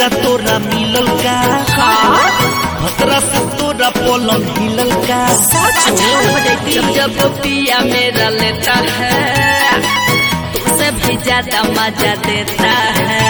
मजा तोरा मिलल का भतरा से तोरा पलंग हिलल का जब जब पिया मेरा लेता है तुझसे भी ज्यादा मजा देता है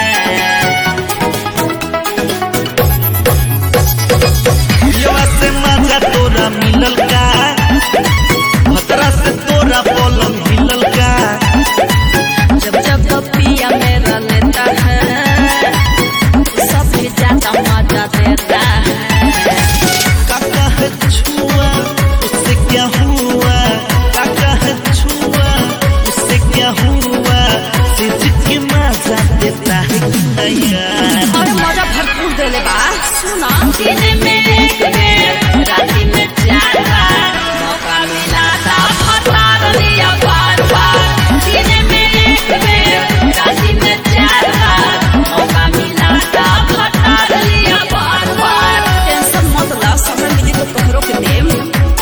पियवा से मजा तोरा मिलल का भतरा से तोरा पलंग हिलल का जब जब पिया मेरा लेता है सबसे ज्यादा मजा देता है काका है छुआ उससे क्या हुआ काका है छुआ उससे क्या हुआ सिर्फ के मजा देता है कि नहीं यार और मजा भरपूर देले बा सुना दिन में एक बेर राति में चार बार मौका मिला था फटार लिया बार बार दिन में एक बेर राति में चार बार मौका मिला था फटार लिया बार बार टेंशन मत ला समय मिली तो तोहरो के देम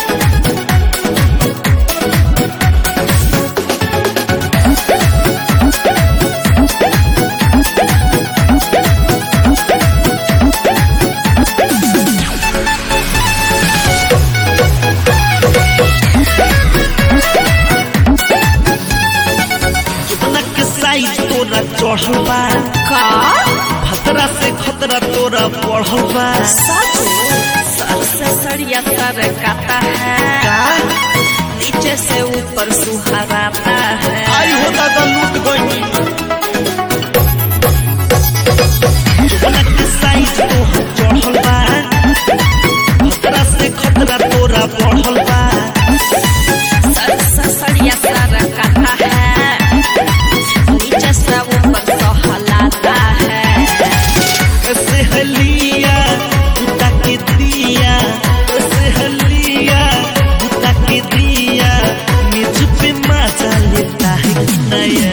कितना के साइज तोरा चढ़ल बा का खतरा से खतरा तोरा बढ़ल बा सच सर से सड़िया सर काता है का नीचे से ऊपर सुहाराता है आई हो दादा लूट गई कितना के साइज तोहर चढ़ल बा खतरा से खतरा तोरा बढ़ल बा सर से सड़िया सर काता है नीचे से ऊपर सहलाता है कैसे हलिया बुता के दिया कैसे हलिया बुता के दिया मेज पे मजा लेता है कि नहीं